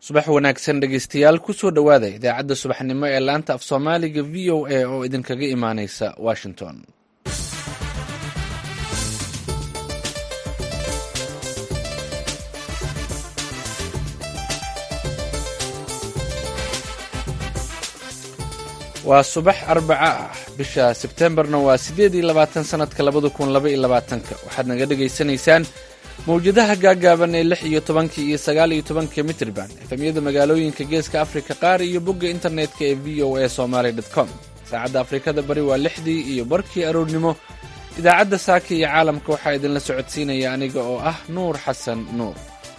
subax wanaagsan dhegeystayaal kusoo dhowaada idaacadda subaxnimo ee laanta af soomaaliga v o a oo idinkaga imaaneysa washington waa subax arbaca ah bisha sebtembarna waa siddeed iyo labaatan sanadka labada kun laba iyo labaatanka waxaad naga dhegaysanaysaan mawjadaha gaagaaban ee lix iyo tobanka iyo sagaal iyo tobanka mitrban efemyada magaalooyinka geeska afrika qaar iyo bogga internetka ee v o a somaly com saacadda afrikada bari waa lixdii iyo barkii aroornimo idaacadda saaka iyo caalamka waxaa idinla socodsiinaya aniga oo ah nuur xasan nuur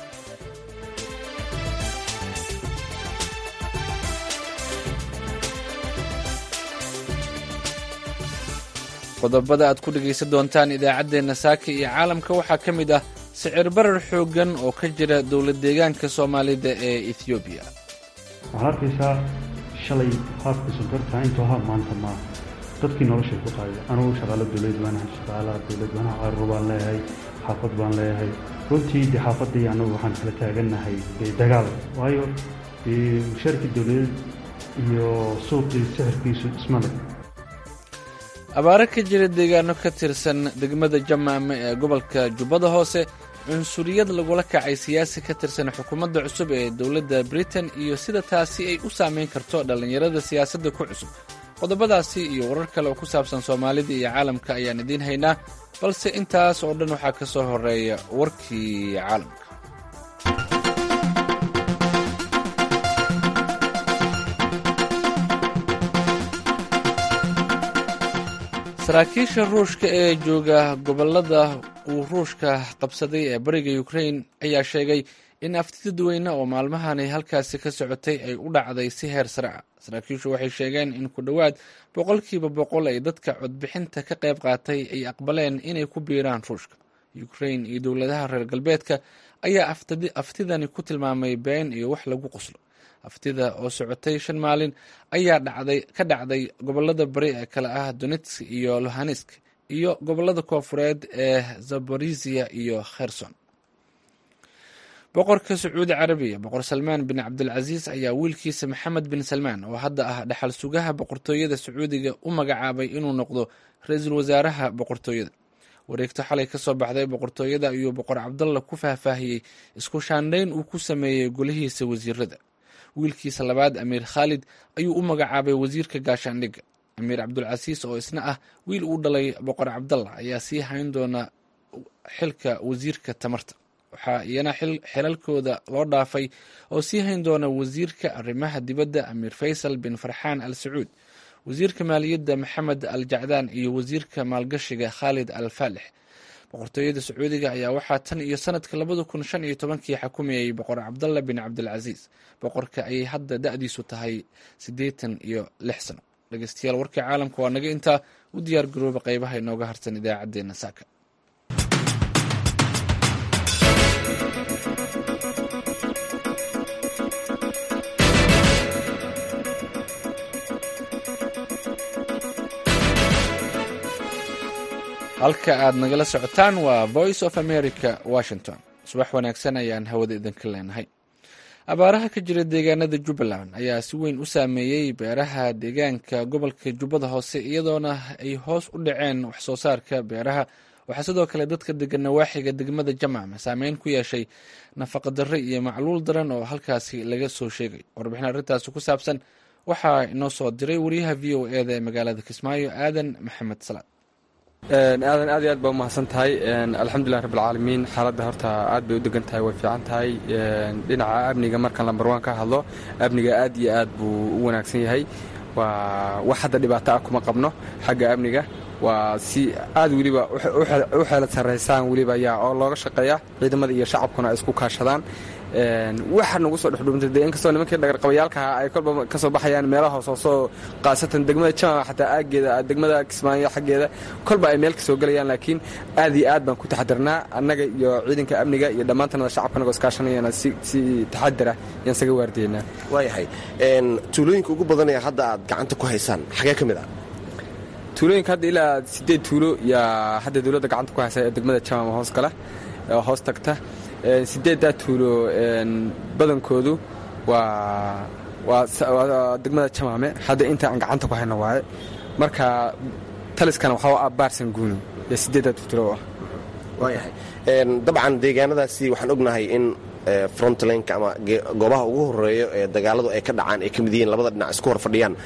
qodobada aad ku dhegaysan doontaan idaacaddeenna saaka iyo caalamka waxaa ka mid ah sicir barar xooggan oo ka jira dowlad deegaanka soomaalida ee ethoobiya waxaad arkaysaa shalay qaabka sonkorta intuu ahaa maanta maa dadkii noloshay ku qaaday anugu shaqaalo dowlad waanahay shaqaalaha dowlad waanaha carruur baan leeyahay xaafad baan leeyahay runtii dee xaafaddii annagu waxaan kala taagannahay dee dagaal waayo dee mushaarkii dowladeed iyo suuqii sixirkiisu ismale abaaro ka jira deegaano ka tirsan degmada jamaame ee gobolka jubbada hoose cunsuriyad lagula kacay siyaasi ka tirsan xukuumadda cusub ee dowladda britain iyo sida taasi ay u saameyn karto dhallinyarada siyaasadda ku cusub qodobadaasi iyo warar kale oo ku saabsan soomaalida iyo caalamka ayaan idiin haynaa balse intaas oo dhan waxaa ka soo horeeya warkii caalamka saraakiisha ruushka ee jooga gobolada uu ruushka qabsaday ee bariga ukrain ayaa sheegay in afti dadweyne oo maalmahani halkaasi ka socotay ay u dhacday si heer sare ah saraakiishu waxay sheegeen in ku dhowaad boqolkiiba boqol ay dadka codbixinta ka qayb qaatay ay aqbaleen inay ku biiraan ruushka ukrain iyo dowladaha reer galbeedka ayaa aftidani ku tilmaamay been iyo wax lagu qoslo aftida oo socotay shan maalin ayaa dhacday ka dhacday gobolada bari ee kale ah donetsk iyo lohanesk iyo gobolada koofureed ee zaborisia iyo kherson boqorka sacuudi carabiya boqor salmaan bin cabdilcasiis ayaa wiilkiisa maxamed bin salmaan oo hadda ah dhaxal sugaha boqortooyada sacuudiga u magacaabay inuu noqdo ra-iisul wasaaraha boqortooyada wareegto xalay ka soo baxday boqortooyada ayuu boqor cabdalla ku faahfaahiyey isku shaandhayn uu ku sameeyey golihiisa wasiirada wiilkiisa labaad amiir khaalid ayuu u magacaabay wasiirka gaashaandhigga amiir cabdulcasiis oo isna ah wiil uu dhalay boqor cabdalla ayaa sii hayn doona xilka wasiirka tamarta waxaa iyana xilalkooda loo dhaafay oo sii hayn doona wasiirka arrimaha dibadda amiir faysal bin farxaan al sacuud wasiirka maaliyadda maxamed al jacdaan iyo wasiirka maalgashiga khaalid al faalix boqortooyada sacuudiga ayaa waxaa tan iyo sanadka labada kun shan iyo tobankii xukumayay boqor cabdalla bin cabdilcasiis boqorka ayay hadda da-diisu tahay siddeetan iyo lix sano dhegeystayaal warkii caalamka waa naga intaa u diyaar garooba qeybaha inooga harsan idaacaddeenna saaka halka aad nagala socotaan waa voice of america washington subax wanaagsan ayaan hawada idinka leenahay abaaraha ka jira deegaanada jubbaland ayaa si weyn u saameeyey beeraha deegaanka gobolka jubbada hoose iyadoona ay hoos u dhaceen waxsoo saarka beeraha waxaa sidoo kale dadka degan nawaaxiga degmada jamacma saameyn ku yeeshay nafaqadarre iyo macluul daran oo halkaasi laga soo sheegay warbixin arrintaasi ku saabsan waxaa inoo soo diray wariyaha v o eda ee magaalada kismaayo aadan maxamed salaad aadan aad iyo aad baa umahadsan tahay alxamdulilah rabbilcaalamiin xaaladda horta aad bay u degan tahay way fiican tahay dhinaca amniga markaan lambar waan ka hadlo amniga aad iyo aad buu u wanaagsan yahay waa wax hadda dhibaato ah kuma qabno xagga amniga waa si aad weliba u xeelad sarraysaan weliba ayaa oo looga shaqeeya ciidamada iyo shacabkuna ay isku kaashadaan waxa nagu soo dhexdhuuntay dee inkastoo nimankii dhagarqabayaalkaha ay kolba ka soo baxayaan meelaha hoos hoosoo qaasatan degmada jamaca xataa aaggeeda degmada kismaayo xaggeeda kolba ay meel ka soo gelayaan laakiin aad iyo aad baan ku taxadirnaa annaga iyo ciidanka amniga iyo dhammaantanada shacabka anagoo iskaashanayana si si taxadira yaan isaga waardiyeynaa waayahay tuulooyinka ugu badanaya hadda aad gacanta ku haysaan xagee ka mid ah tuulooyinka hadda ilaa siddeed tuulo yaa hadda dowladda gacanta ku haysa ee degmada jamaca hoos gala hoos tagta sideeddaa tuulo badankoodu waa waa degmada jamaame hadda inta aan gacanta ku hayno waaye marka taliskana waxaa ah baarsan guuni iyo sideedaad futuro ah waayahay dabcan deegaanadaasi waxaan ognahay in frontlinka ama goobaha ugu horeeyo ee dagaaladu ay ka dhacaan ay ka mid yihiin labada dhinac isku hor fadhiyaan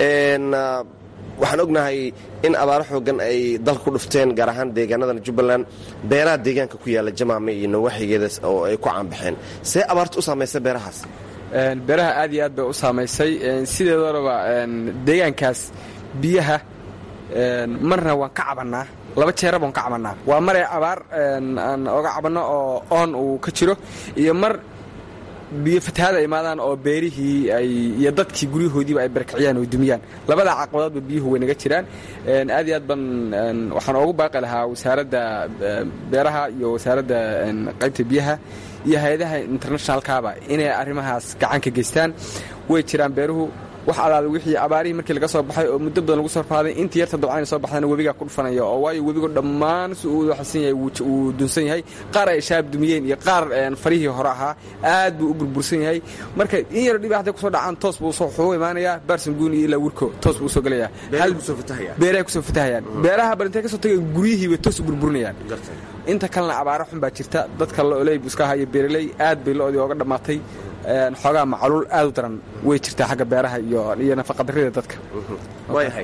waxaan ognahay in abaaro xoogan ay dalka ku dhufteen gaar ahaan deegaanadan jubbaland beeraha deegaanka ku yaalla jamaame iyo nawaaxigeeda oo ay ku caanbaxeen see abaarta u saamaysa beerahaas beeraha aad iyo aad bay u saamaysay sideedoraba deegaankaas biyaha marna waan ka cabannaa laba jeera baan ka cabannaa waa maree abaar aan oga cabanno oo oon uu ka jiro iyo mar biyo fatahaada imaadaan oo beerihii ay iyo dadkii guryahoodiiba ay barkiciyaan oo dumiyaan labada caqabadoodba biyuhu way naga jiraan aad iyo aad ban waxaan oogu baaqi lahaa wasaaradda beeraha iyo wasaaradda qaybta biyaha iyo hay-adaha internationalkaaba inay arrimahaas gacan ka geystaan way jiraan beeruhu wax alaala wixii abaarihii markii laga soo baxay oo muddo badan lagu soo rafaaday intii yarta dabcayna soo baxdana webigaa ku dhufanaya oo waayo webigu dhammaan si uu xasan yahay wuu dunsan yahay qaar ay shaab dumiyeen iyo qaar farihii hore ahaa aad buu u burbursan yahay marka in yar dhibi hadday kusoo dhacaan toos buu wuxuu imaanayaa baarsan guuni iyo ilaa wirko toos buu usoo gelayaa beerahay kusoo fatahayaan beeraha bal intay ka soo tagay guryihiiba toos u burburinayaan inta kalena abaaro xun baa jirta dadka looley buu iska haya beeraley aad bay lo-dii ooga dhammaatay xoogaa macaluul aad u daran way jirtaa xagga beeraha iyo nafaqadarrida dadka waayahay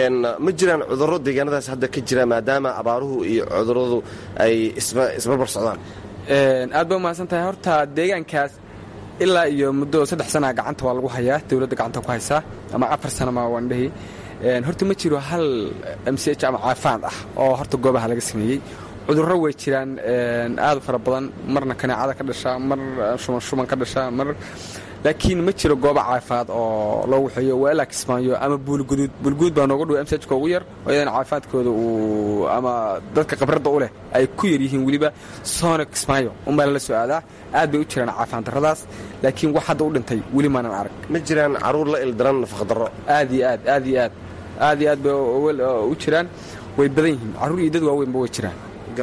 ma jiraan cudurro deegaanadaas hadda ka jira maadaama abaaruhu iyo cudurradu ay isbarbar socdaan aad ba umahadsan tahay horta deegaankaas ilaa iyo muddo saddex sanaa gacanta waa lagu hayaa dowladda gacanta ku haysaa ama afar sanama waan dhehi horta ma jiro hal m c h ama caafaad ah oo horta goobaha laga sameeyey cudurro way jiraan aad u fara badan marna kaneecada ka dhasha mar shuban shuban ka dhasha mar laakiin ma jiro goobo caafimaad oo loo waxeeyo waa ilaa kismaayo ama buulguduud buulguduud baa nooga dhow msajka ugu yar oo iyadana caafimaadkooda uu ama dadka khibradda u leh ay ku yar yihiin weliba soona kismaayo unbaa lala soo aadaa aad bay u jiraan caafimaad darradaas laakiin wax hadda u dhintay weli maanan arag ma jiraan caruur la ildaran nafaqdarro aad iyo aad aad iyo aad aad iyo aad bay u jiraan way badan yihiin carruur iyo dad waaweynba way jiraan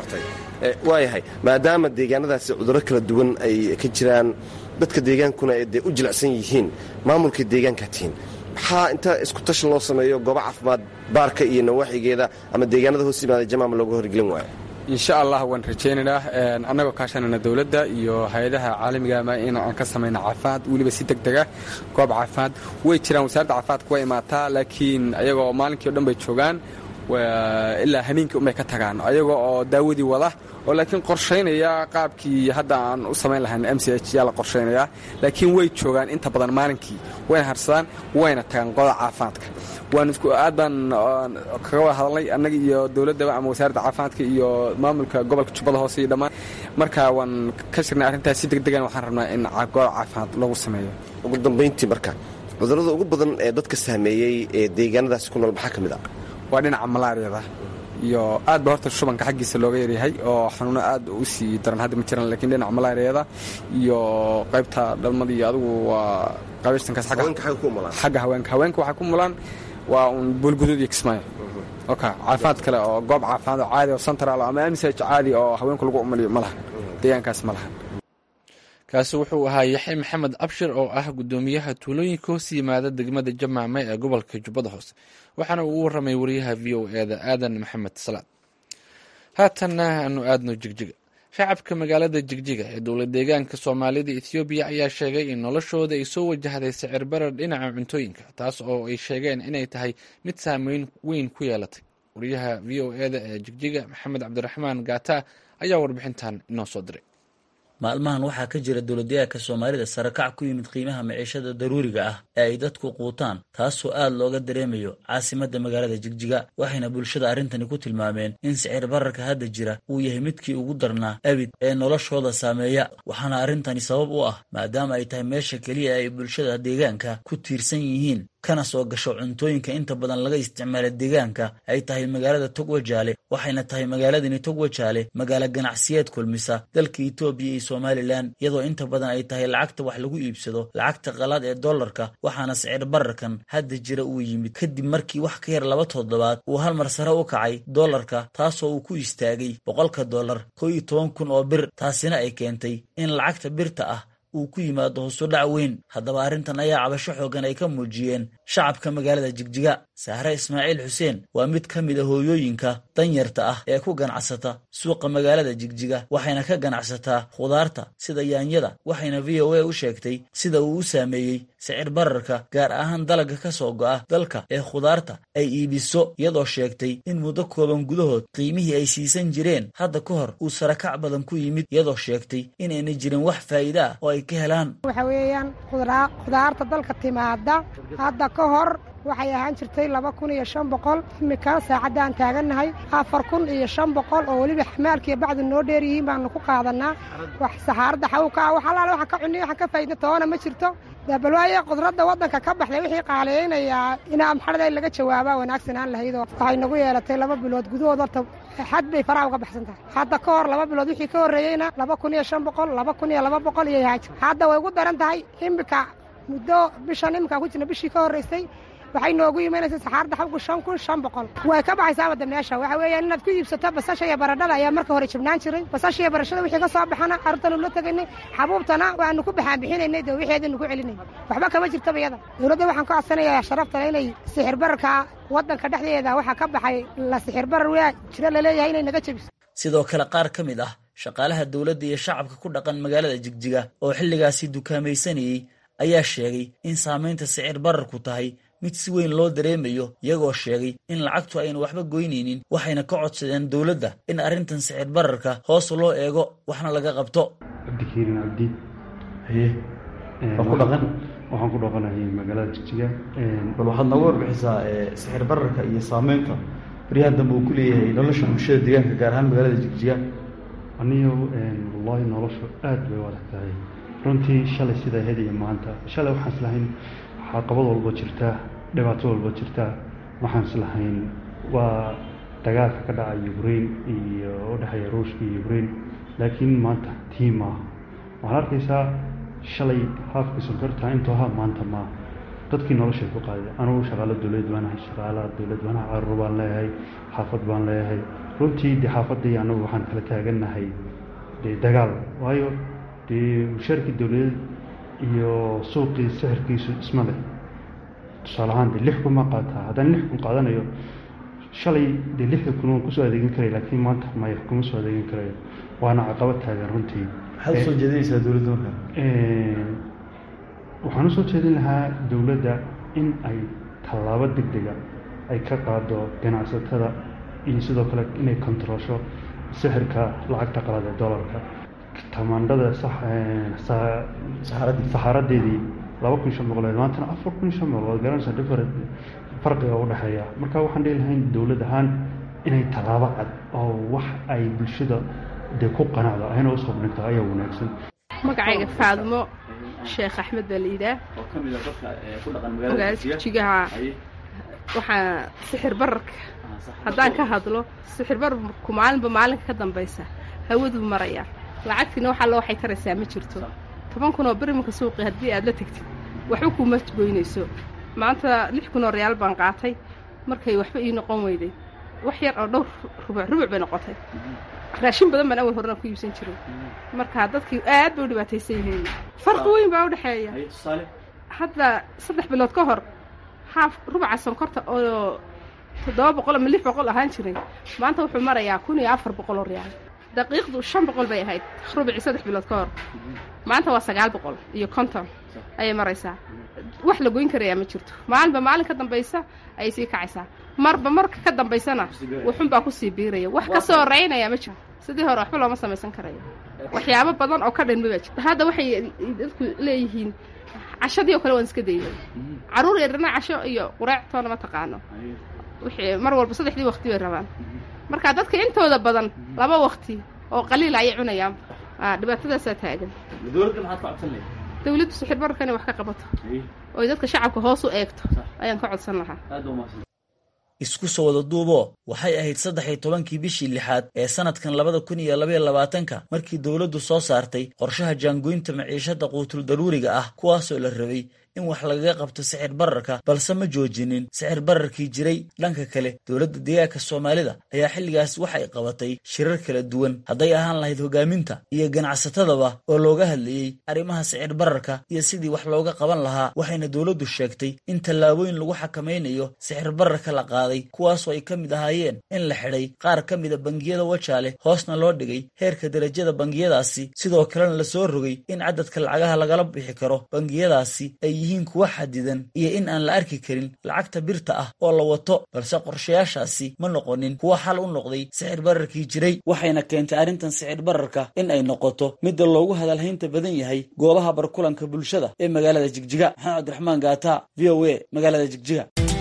waayahay maadaama deegaanadaasi cudurro kala duwan ay ka jiraan dadka deegaankuna ay dee u jilicsan yihiin maamulka deegaankaa tihiin maxaa inta isku tashan loo sameeyo goobo caafimaad baarka iyo nawaaxigeeda ama deegaanada hoos yimaada jamaama looga horgelin waayo insha allah waan rajaynaynaa annagoo kaashanayna dowladda iyo hay-adaha caalamigaama in aan ka samayna caafimaad weliba si deg dega goob caafimaad way jiraan wasaaradda caafimaadka way imaataa laakiin ayagoo maalinkii o dhan bay joogaan ilaa hameenkii unbay ka tagaan ayagoo oo daawadii wada oo laakiin qorshaynaya qaabkii hadda aan u samayn lahayn m c h yaa la qorshaynayaa laakiin way joogaan inta badan maalinkii wayna harsadaan wayna tagaan qoda caafimaadka waan isku aad baan kaga wada hadalnay annaga iyo dowladdaba ama wasaaradda caafimaadka iyo maamulka gobolka jubbada hoose iyo dhammaan marka waan ka shirnay arrintaas si deg degan waxaan rabnaa in gooda caafimaad lagu sameeyo ugu dambayntii marka cudurrada ugu badan ee dadka saameeyey ee deegaanadaasi ku nool maxaa ka mid ah waa dhinaca malaariyada iyo aad ba horta shubanka xaggiisa looga yaryahay oo xanuuno aad u sii daran hadda ma jiraan lakiin dhinaca malaariyada iyo qaybta dhalmada iyo adigu waa qabaystankaas xagga haweenka haweenka waxay ku mulaan waa uun buulguduud iyo kismaayo oka caafimaad kale oo goob caafimaad oo caadi oo central ama msh caadi oo haweenku lagu umaliyo ma lahan deegaankaas ma lahan kaasi wuxuu ahaa yaxya maxamed abshir oo ah guddoomiyaha tuulooyinka hoos yimaada degmada jamaame ee gobolka jubbada hoose waxaana uu u warramay wariyaha v o eda aadan maxamed salaad haatanna aanu aadno jigjiga shacabka magaalada jigjiga ee dowlad deegaanka soomaalida ethoobiya ayaa sheegay in noloshooda ay soo wajahday sicir barar dhinaca cuntooyinka taas oo ay sheegeen inay tahay mid saameyn weyn ku yeelatay wariyaha v o eda ee jigjiga maxamed cabdiraxmaan gaata ayaa warbixintan inoo soo diray maalmahan waxaa ka jira dowladdeegaanka soomaalida sarakac ku yimid qiimaha maciishada daruuriga ah ee ay dadku quutaan taasoo aad looga dareemayo caasimadda magaalada jigjiga waxayna bulshada arrintani ku tilmaameen in sicir bararka hadda jira uu yahay midkii ugu darnaa abid ee noloshooda saameeya waxaana arrintani sabab u ah maadaama ay tahay meesha keliya ay bulshada deegaanka ku tiirsan yihiin kana soo gasho cuntooyinka inta badan laga isticmaala deegaanka ay tahay magaalada togwajaale waxayna tahay magaaladani togwajaale magaalo ganacsiyeed kulmisa dalka etoobiya iyo somalilan iyadoo inta badan ay tahay lacagta wax lagu iibsado lacagta qalaad ee dollarka waxaana sicir bararkan hadda jira uu yimid kadib markii wax ka yar laba toddobaad uu hal mar sare u kacay dollarka taasoo uu ku istaagay boqolka dollar koo iyo toban kun oo bir taasina ay keentay in lacagta birta ah uu ku yimaado hoosudhac weyn haddaba arrintan ayaa cabasho xoogan ay ka muujiyeen shacabka magaalada jigjiga sahre ismaaciil xuseen waa mid ka mid a hooyooyinka danyarta ah ee ku ganacsata suuqa magaalada jigjiga waxayna ka ganacsataa khudaarta sida yaanyada waxayna v o a u sheegtay sida uu u saameeyey sicir bararka gaar ahaan dalagga ka soo go'a dalka ee khudaarta ay iibiso iyadoo sheegtay in muddo kooban gudahood qiimihii ay siisan jireen hadda ka hor uu sarakac badan ku yimid iyadoo sheegtay inayna jirin wax faa'iide ah oo ay ka helaan waxa weeyaan khudaarta dalka timaada hadda ka hor waxay ahaan jirtay laba kun iyo shan boqol imika saacaddaan taagannahay afar kun iyo shan boqol oo weliba xamaalkiiyo bacdu noo dheer yihiin baanu ku qaadanaa wax saxaaradda xawka ah wax allaale waxa ka cuniy waxa ka faa'iida toona ma jirto bal waaye qudradda waddanka ka baxday wixii qaaliyaynayaa inaa maxarada laga jawaabaa wanaagsanaan lahayd oo waxay nagu yeelatay laba bilood gudahood horta xad bay faraha uga baxsan tahay hadda ka hor laba bilood wixii ka horreeyeyna laba kun iyo shan boqol laba kun iyo laba boqol iyo yahaaj hadda way ugu daran tahay imika muddo bishan iminkaan ku jirna bishii ka horraysay waxay noogu imanaysa saxaarda xabku shan kun shan boqol way ka baxaysaa wadda meesha waxa weeyaan inaad ku iibsato basasha iyo baradhada ayaa marka hore jibnaan jiray basasha iyo barashada wixii ka soo baxana carruurtanu la tegaynay xabuubtana waanu ku baxaan bixinaynay dee wixeedanu ku celinay waxba kama jirtaba iyada dowladda waxaan ka codsanayaa sharaftale inay sixir bararka waddanka dhexdeeda waxaa ka baxay la sixir barar waa jiro laleeyahay inay naga jebiso sidoo kale qaar ka mid ah shaqaalaha dowladda iyo shacabka ku dhaqan magaalada jigjiga oo xilligaasi dukaamaysanayey ayaa sheegay in saamaynta sicir bararku tahay mid si weyn loo dareemayo iyagoo sheegay in lacagtu ayna waxba goynaynin waxayna ka codsadeen dowladda in arrintan sicir bararka hoos loo eego waxna laga qabto cabdikariin cabdi haye waa ku dhaqan waxaan ku dhaqanahay magaalada jigjiga bal waxaad nooga warbixisaa sixir bararka iyo saameynta baryahan dambe uu ku leeyahay nolosha bulshada deegaanka gaar ahaan magaalada jigjiga aniyo wallaahi noloshu aad bay u adag tahay runtii shalay sidaa ahayd iyo maanta shalay waxaan islahayn caqabad walba jirtaa dhibaato walba jirtaa waxaan islahayn waa dagaalka ka dhaca ukraine iyo u dhexeeya ruushka iyo ukraine laakiin maanta tii maaha waxaad arkaysaa shalay haafkii sonkorta intuu ha maanta maaha dadkii noloshay ku qaaday anugu shaqaalo dowlad baanahay shaqaalaha dowlad baanaha caruur baan leeyahay xaafad baan leeyahay runtii dee xaafaddii anagu waxaan kala taagannahay dee dagaal waayo dee mushaarkii dowladeed iyo suuqii sixirkiisu isma leh tusaale ahaan dee lix kun ma qaataa haddaan lix kun qaadanayo shalay dee lixda kun waan kusoo adeegin karaya laakiin maanta maya kuma soo adeegin karayo waana caqabad taagan runtii maxaad usoo jeedinaysaa dowladda markaa waxaan usoo jeedin lahaa dowladda in ay tallaabo deg dega ay ka qaado ganacsatada iyo sidoo kale inay kontaroosho sixirka lacagta qalad ee dollarka tamaandhada saxaaradeedii laba kun shan boqoleed maantana afar kun shan boqol garanaysa different farqiga u dhexeeya marka waxaan dhihi lahayn dowlad ahaan inay tallaabo cad oo wax ay bulshada dee ku qanacdo ayna usoo dhigto ayaa wanaagsan magacayga faadmo sheekh axmed baa la yidhaah magaalada jigjigaha waxaa sixir bararka haddaan ka hadlo sixir bararku maalinba maalinka ka dambaysa hawaduu marayaa lacagtiina wax alla waxay taraysaa ma jirto toban kun oo berimanka suuqi haddii aad la tegtid waxba kuuma goynayso maanta lix kun oo reyaal baan qaatay markay waxba ii noqon weyday wax yar oo dhowr rubuc rubuc bay noqotay raashin badan baan awal horena ku iibsan jiray marka dadkii aad bay u dhibaataysan yihiin farqi weyn baa u dhexeeya hadda saddex bilood ka hor haaf rubuca sonkorta oo toddoba boqol ama lix boqol ahaan jiray maanta wuxuu marayaa kun iyo afar boqol oo reyaal daqiiqdu shan boqol bay ahayd rubicii saddex bilood ka hor maanta waa sagaal boqol iyo konton ayay maraysaa wax la goyn karayaa ma jirto maalinba maalin ka dambaysa ayay sii kacaysaa marba marka ka dambaysana wuxunbaa kusii biiraya wax ka soo horeynayaa ma jirto sidii hore waxba looma samaysan karayo waxyaabo badan oo ka dhinma baa jirta hadda waxay dadku leeyihiin cashadii oo kale waan iska daynay carruur yarana casho iyo qureectoona ma taqaano wixii mar walba saddexdii waqti bay rabaan marka dadka intooda badan laba waqti oo qaliila ayay cunayaan dhibaatadaasaa taagan dowladdu sixir bararka inay wax ka qabato oy dadka shacabka hoos u eegto ayaan ka codsan lahaa isku soo wada duuboo waxay ahayd saddex iyo tobankii bishii lixaad ee sanadkan labada kun iyo labaiyo labaatanka markii dowladdu soo saartay qorshaha jaangoynta maciishada quutul daruuriga ah kuwaasoo la rabay in wax lagaga qabto sixir bararka balse ma joojinin sixir bararkii jiray dhanka kale dowladda deegaanka soomaalida ayaa xilligaas waxay qabatay shirar kala duwan hadday ahaan lahayd hogaaminta iyo ganacsatadaba oo looga hadlayey arrimaha sicir bararka iyo sidii wax looga qaban lahaa waxayna dowladdu sheegtay in tallaabooyin lagu xakamaynayo sixir bararka la qaaday kuwaasoo ay ka mid ahaayeen in la xidhay qaar ka mida bangiyada wajaale hoosna loo dhigay heerka derajada bangiyadaasi sidoo kalena lasoo rogay in cadadka lacagaha lagala bixi karo bangiyadaasi ay yihiin kuwa xadidan iyo in aan la arki karin lacagta birta ah oo la wato balse qorshayaashaasi ma noqonin kuwa xal u noqday sixir bararkii jiray waxayna keentay arrintan sicir bararka in ay noqoto midda loogu hadalhaynta badan yahay goobaha barkulanka bulshada ee magaalada jigjiga maxamed cabdiraxmaan gaata v o a magaalada jigjiga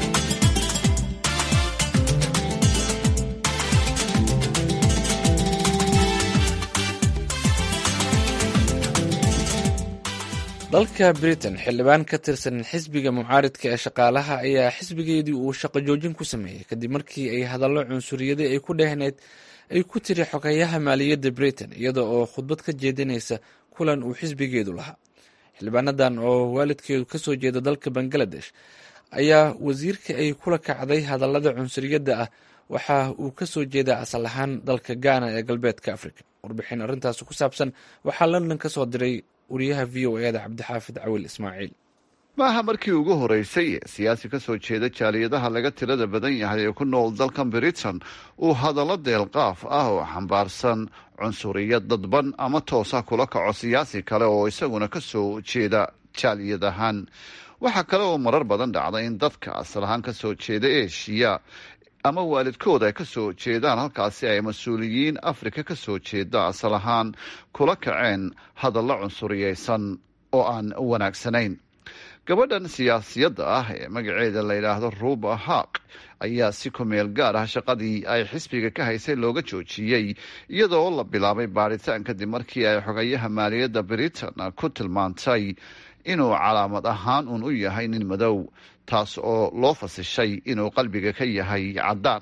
dalka britain xildhibaan ka tirsan xisbiga mucaaridka ee shaqaalaha ayaa xisbigeedii uu shaqo joojin ku sameeyey kadib markii ay hadallo cunsuriyada ay ku dhehneyd ay ku tiri xogeyaha maaliyadda britain iyada oo khudbad ka jeedinaysa kulan uu xisbigeedu lahaa xildhibaanadan oo waalidkeedu kasoo jeeda dalka bangaladesh ayaa wasiirka ay kula kacday hadallada cunsuriyadda ah waxa uu kasoo jeedaa asal ahaan dalka gaana ee galbeedka africa warbixin arrintaas ku saabsan waxaa london kasoo diray wariyaha v o eda cabdixaafid cawil ismaaciil maaha markii ugu horeysay ee siyaasi ka soo jeeda jaaliyadaha laga tirada badan yahay ee ku nool dalkan britain uu hadallo deelqaaf ah oo xambaarsan cunsuriyad dadban ama toosa kula kaco siyaasi kale oo isaguna ka soo jeeda jaaliyad ahaan waxaa kale oo marar badan dhacda in dadka asal ahaan ka soo jeeda eshiya ama waalidkood ay ka soo jeedaan halkaasi ay mas-uuliyiin afrika ka soo jeeda asal ahaan kula kaceen hadallo cunsuriyeysan oo aan wanaagsanayn gabadhan siyaasiyadda ah ee magaceeda la yidhaahdo ruba haq ayaa si kumeel gaar ah shaqadii ay xisbiga ka haysay looga joojiyey iyadoo la bilaabay baadhitaan kadib markii ay xogayaha maaliyadda britain ku tilmaantay inuu calaamad ahaan uun u yahay nin madow taas oo loo fasishay inuu qalbiga ka yahay caddaan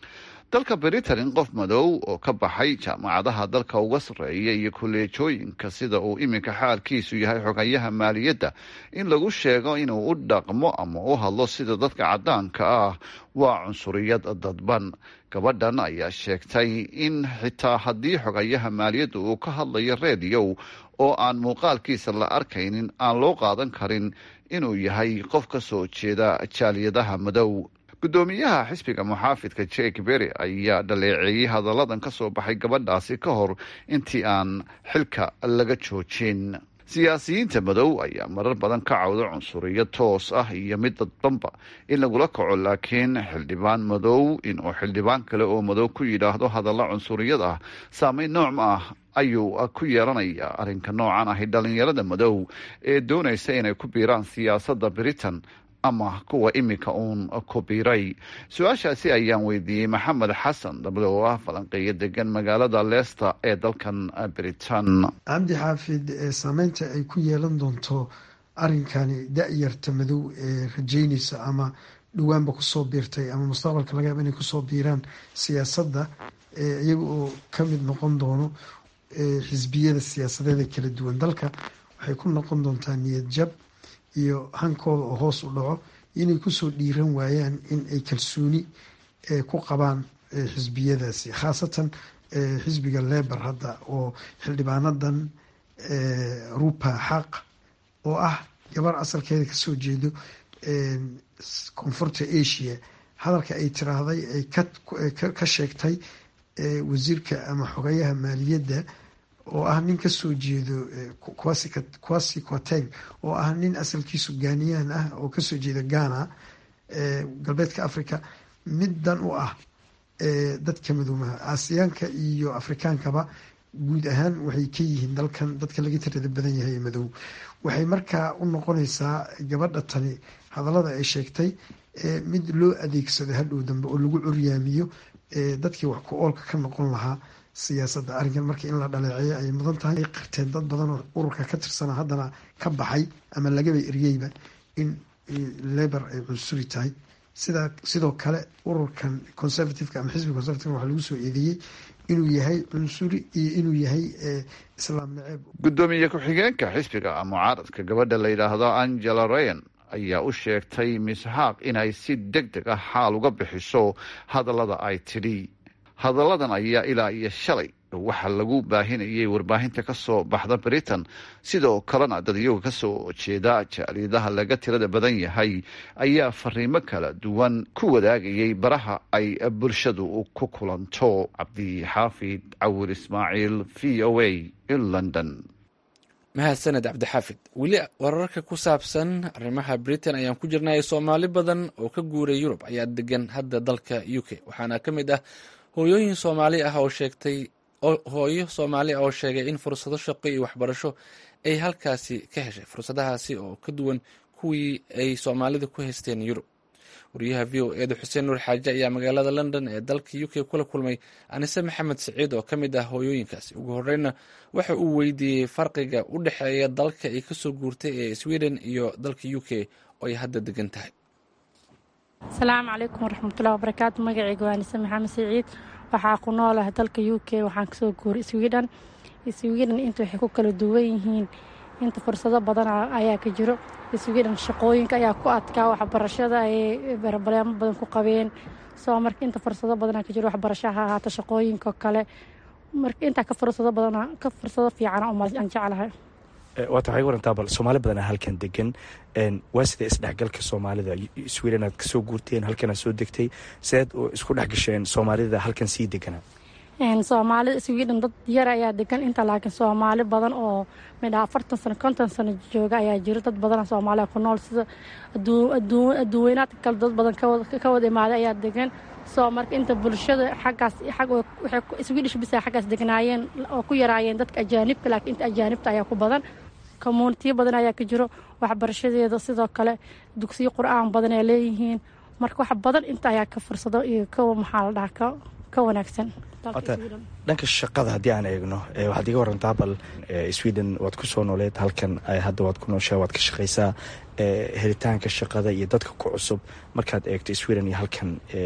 dalka britain in qof madow oo ka baxay jaamacadaha dalka uga sarreeya iyo kolleejooyinka sida uu iminka xaalkiisu yahay xogayaha maaliyadda in lagu sheego inuu u dhaqmo ama u hadlo sida dadka caddaanka ah waa cunsuriyad dadban gabadhan ayaa sheegtay in xitaa haddii xogayaha maaliyadda uu ka hadlayo reediyow oo aan muuqaalkiisa la arkaynin aan loo qaadan karin inuu yahay qof ka soo jeeda jaaliyadaha madow guddoomiyaha xisbiga muxaafidka jake berry ayaa dhaleeceeyey hadalladan ka soo baxay gabadhaasi ka hor intii aan xilka laga joojin siyaasiyiinta madow ayaa marar badan ka cawda cunsuriyo toos ah iyo mid dadbanba in lagula kaco laakiin xildhibaan madow inuu xildhibaan kale oo madow ku yidhaahdo hadalla cunsuriyad ah saameyn nooc ma ah ayuu ku yeelanaya arrinka noocan ahi dhalinyarada madow ee doonaysa inay ku biiraan siyaasadda britain ama kuwa iminka uun ku biiray su-aashaasi ayaan weydiiyey maxamed xasan dabda oo ah falanqeeyo degan magaalada leester ee dalkan britain cabdi xaafid saameynta ay ku yeelan doonto arrinkani da-yarta madow ee rajeynaysa ama dhawaanba kusoo biirtay ama mustaqbalka laga yaaba inay kusoo biiraan siyaasadda iyaga oo ka mid noqon doono xisbiyada siyaasadeeda kala duwan dalka waxay ku noqon doontaa niyad jab iyo hankooda oo hoos u dhaco inay kusoo dhiiran waayaan in ay kalsooni ku qabaan xisbiyadaasi khaasatan xisbiga lebar hadda oo xildhibaanadan rupa xaq oo ah gabar asalkeeda kasoo jeedo koonfurta asia hadalka ay tiraahday ay ka sheegtay wasiirka ama xogayaha maaliyadda oo ah nin kasoo jeedo quasi quateng oo ah nin asalkiisu gaaniyaan ah oo kasoo jeeda ghana galbeedka africa middan u ah dadka madoomaha aasiyaanka iyo afrikaankaba guud ahaan waxay ka yihiin dalkan dadka laga tirada badan yahay madow waxay markaa u noqonaysaa gabadha tani hadallada ay sheegtay mid loo adeegsado hadhow dambe oo lagu curyaamiyo dadkii wax ku oolka ka noqon lahaa siyaasadda arrinkan marka in la dhaleeceeyo ayay mudan tahay ay qirteen dad badan oo ururka ka tirsana haddana ka baxay ama lagaba eryeyba in lebor ay cunsuri tahay sidaa sidoo kale ururkan conservativeka ama xisbiga conservativeka waxaa lagu soo eedeeyey inuu yahay cunsuri iyo inuu yahay islaam naceeb guddoomiye ku-xigeenka xisbiga mucaaradka gabadha la yidhaahdo angela rayan ayaa u sheegtay misxaaq inay si deg deg ah xaal uga bixiso hadallada ay tidhi hadalladan ayaa ilaa iyo shalay waxaa lagu baahinayay warbaahinta ka soo baxda britain sidoo kalena dad iyaga ka soo jeeda jaaliyadaha laga tirada badan yahay ayaa fariimo kala duwan ku wadaagayay baraha ay bulshadu ku kulanto cabdixaafid cawir ismaaciil v o a london mahadsaned cabdixaafid weli wararka ku saabsan arrimaha britain ayaan ku jirnay soomaali badan oo ka guuray yurub ayaa degan hadda dalka u k waxaana ka mid ah hooyooyin soomaali ah oo sheegtay hooyo soomaali ah oo sheegay in fursado shaqo iyo waxbarasho ay halkaasi ka heshay fursadahaasi oo ka duwan kuwii ay soomaalida ku haysteen yurub wariyaha v o eeda xuseen nuur xaaje ayaa magaalada london ee dalka u k kula kulmay anise maxamed siciid oo ka mid ah hooyooyinkaasi ugu horeyna waxa uu weydiiyey farqiga u dhexeeya dalka ay kasoo guurtay ee sweden iyo dalka u k oo ay hadda degan tahay asalaamu calaykum waraxmatullahi wabarakaatu magacayga waa anise maxamed siciid waxaa ku noolaha dalka u k waxaan kasoo guuray sweden sweden inta waxay ku kala duwan yihiin inta fursado badan ayaa ka jiro sweden shaqooyinka ayaa ku adkaa waxbarashada ay barbaleemo badan ku qabeen soo marka inta fursado badanaa ka jiro waxbarasho ha ahaata shaqooyinka kale marka intaa ka fursado badan ka fursado fiican aan jeclahay waata waxay warantaa bal soomaali badanaa halkan degan waa sidee isdhexgalka soomaalida sweden aad kasoo guurteen halkanaad soo degtay sideed isku dhex gasheen soomaalida halkan sii deganaa soomaalida sweden dad yar ayaa degan inta laakiin soomaali badan oo midha afartan sano konton sano jooga ayaa jiro dad badan soomaaliya ku nool sida adduuweynaadka kale dad badan ka wada imaaday ayaa degan soo marka inta bulshada xaggaas swedish bisa xaggaas degnaayeen oo ku yaraayeen dadka ajaanibka laakiin inta ajaanibta ayaa ku badan commuunitiyo badan ayaa ka jiro waxbarashadeeda sidoo kale dugsiyo qur-aan badan ay leeyihiin marka wax badan inta ayaa ka fursado iyo ka maxaa la dhaha ka wanaagsan dhanka shaqada haddii aan eegno waxaad iga warantaa bal sweden waad ku soo nooleed halkan hadda waad ku nooshaa waad ka shaqaysaa helitaanka shaqada iyo dadka ku cusub markaad eegto sweden iyo halkan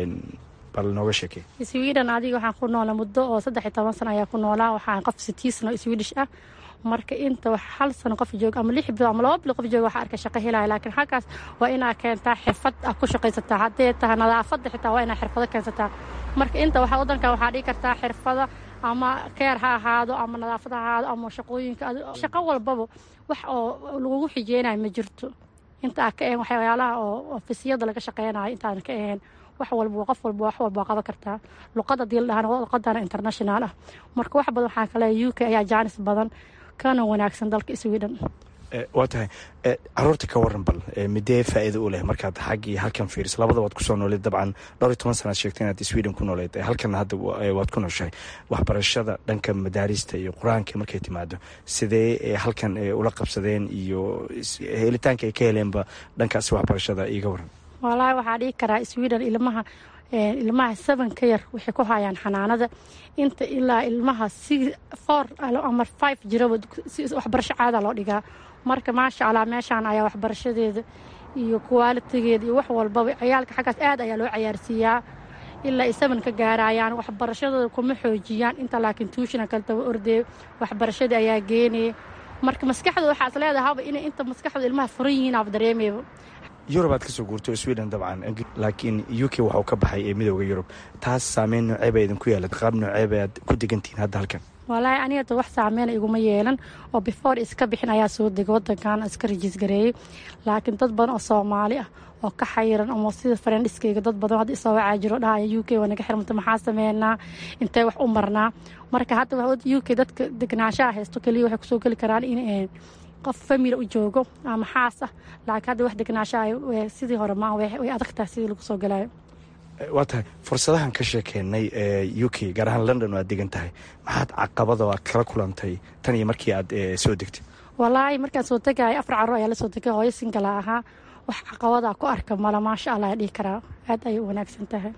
bal nooga sheekey sweden adiga waxaan ku noolaa muddo oo saddex iyo toban sano ayaa ku noolaa waxaan qof sitii sano swedish ah marka inta wax hal sano qof jooga ama lix bilood ama laba bilood qof jooga waxaa arka shaqo helaya laakiin halkaas waa inaa keentaa xirfad ah ku shaqaysataa haddee tahay nadaafadda xitaa waa inaa xirfado keensataa marka inta waxa wadankan waxaa dhigi kartaa xirfada ama keer ha ahaado ama nadaafad ha ahaado ama shaqooyinka shaqo walbaba wax oo lagugu xijeynayo ma jirto inta aa ka ahayn waxyaalaha oo ofisiyada laga shaqeynayo intaadan ka ahayn wax walba qof walba wax walba qaban kartaa luqad hadii la dhahan luqadana international ah marka wax badan waxaa kale u k ayaa jaanis badan kana wanaagsan dalka sweden waa tahay caruurta ka waran bal midee faa'iido u leh markaad xaggii halkan fiiriso labada waad kusoo nooleed dabcan dhowr iyo toban sanaad sheegtay inaad sweden ku nooleed halkanna hadda waad ku nooshahay waxbarashada dhanka madaarista iyo qur-aanka markay timaado sidee halkan ula qabsadeen iyo helitaanka ay ka heleenba dhankaasi waxbarashada iiga waran wallaahi waxaa dhigi karaa sweden ilmaha ilmaha seven ka yar waxay ku hayaan xanaanada inta ilaa ilmaha si four ama five jiraba waxbarasho caada loo dhigaa marka maasha allah meeshaan ayaa waxbarashadeeda iyo kuwaalitigeeda iyo wax walbaba ciyaalka xaggaas aad ayaa loo cayaarsiiyaa ilaa ay seven ka gaarayaan waxbarashadooda kuma xoojiyaan inta laakiin tuushina kale taba ordee waxbarashadii ayaa geenaya marka maskaxda waxaa is leedahaba inay inta maskaxda ilmaha furan yihiin aab dareemayba yurub aad kasoo guurto sweden dabcan laakiin u k waxau ka baxay ee midooda yurub taas saameyn nooceeba idinku yeelad qaab nooceeba aad ku degantihiin hadda halkan walaahi anigata wax saameyna iguma yeelan oo before iska bixin ayaa soo degay wadankan iska rajiis gareeyey laakiin dad badan oo soomaali ah oo ka xayiran ama sida farendhiskayga dad badan hadda isoo wacaa jiro dhahaya u k waa naga xirmanta maxaa sameynaa intee wax u marnaa marka hadda u k dadka degnaanshaha haysto keliya waxay kusoo geli karaan in qof famila u joogo ama xaas ah laakiin hadda wax degnaashaha sidii hore maa way adag tahay sidii lagu soo galayo waa tahay fursadahan ka sheekeynay ee u k gaar ahaan london oo aad degan tahay maxaad caqabada aad kala kulantay tan iyo markii aad soo degtay walaahi markaan soo tegaayo afar carruur ayaa la soo tegay hooyo singala ahaa wax caqabadaa ku arka mala maasha allah dhihi karaa aad ayay u wanaagsan tahay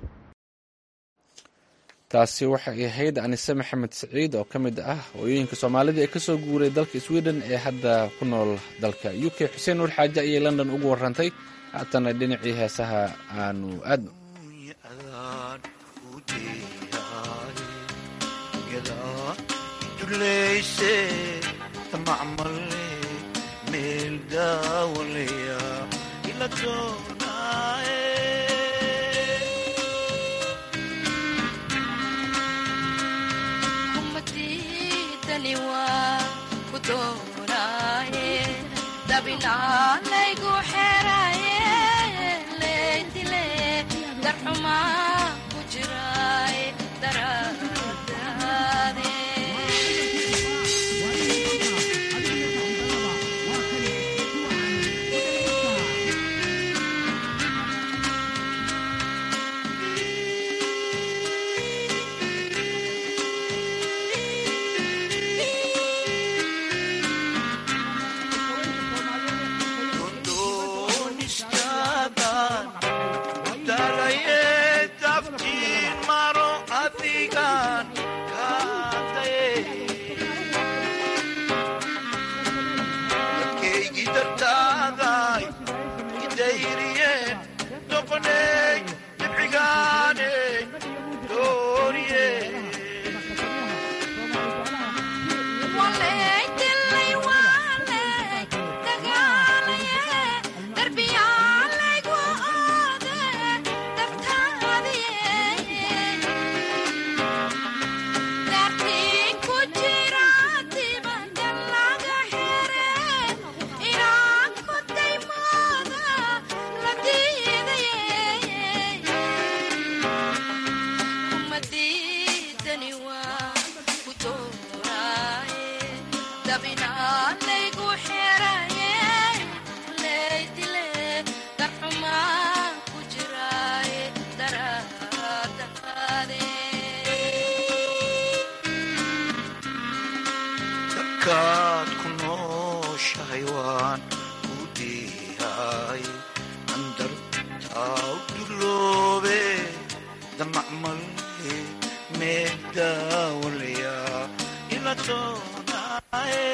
taasi waxay ahayd anise maxamed siciid oo ka mid ah hooyooyinka soomaalida ee kasoo guuray dalka sweden ee hadda ku nool dalka u k xuseen nuur xaaje ayay london ugu warantay haatana dhinacii heesaha aanu aadno dullayse tamacmale meel daawalaya ila doonaaye kumadidani waa ku doonaaye dabinaalaygu xeraye leydile darxumaa ku jiraaye daradaade doonistaadan dalaye daftiin maro adigan kaadaye dadkaygi dartaaday idayriyeen noqoney dibcigaane dooriye waleydilay waaley dagaalaye darbiyaalaygu oode dartaadiye daartiin ku jira dibanda laga xere inaan ku daymooda la diidaye kumadidani waa ku dooraaye dabinaalaygu xeraye leydile darxumaa ku jiraaye daradaade dadkaad ku nooshahay waan ku diihay andartaa u duloobe damacmale meel daawalaya ila doonaaye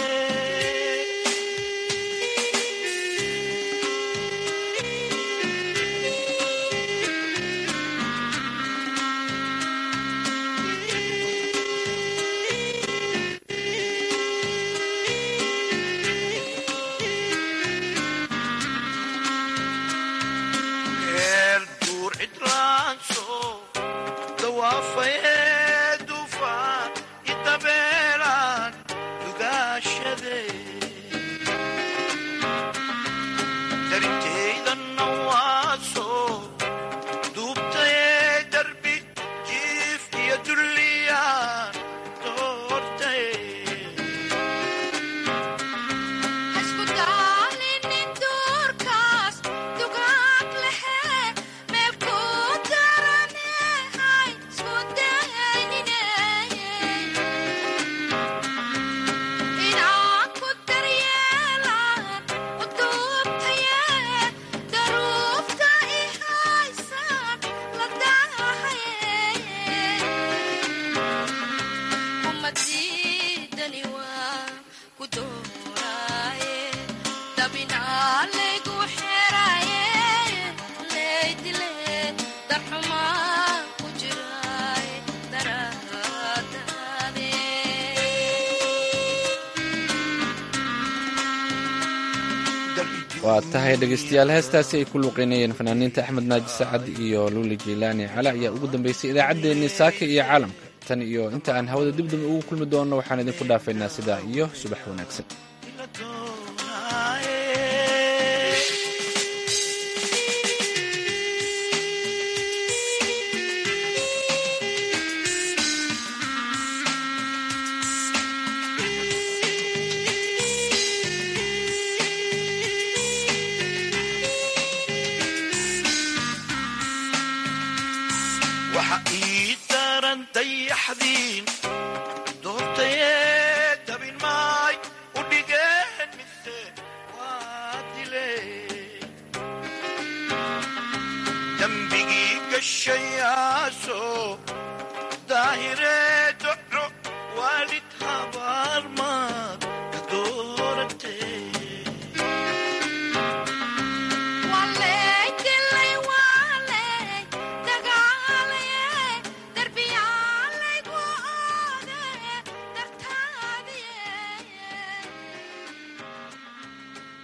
meel duur cidraanso dawaafaye dufaan idabeelaan dugaashade darintaydanna waaso duubtaye darbi jiif iyo dulliyaan doortaye isku daalinin duurkaas dugaag lehe meel ku daranehay isku daynine inaan ku daryeelaan u duubtaye daruufta i haysaan la daahaye kumadidani waa ku dooraaye dabinaalaygu xeraye leydile darxumaa ku jiraaye daradaade waa tahay dhegeystayaal heestaasi ay ku luuqeynayeen fanaaniinta axmed naaji sacad iyo luuli jiilaani cala ayaa ugu dambeysay idaacaddeenii saaka iyo caalamka tan iyo inta aan hawada dibdib ugu kulmi doonno waxaan idinku dhaafaynaa sidaa iyo subax wanaagsan waxa ii daran dayaxdiin doortayee dabin maay u dhigeen mise waa dileen dembigii gashayaasoo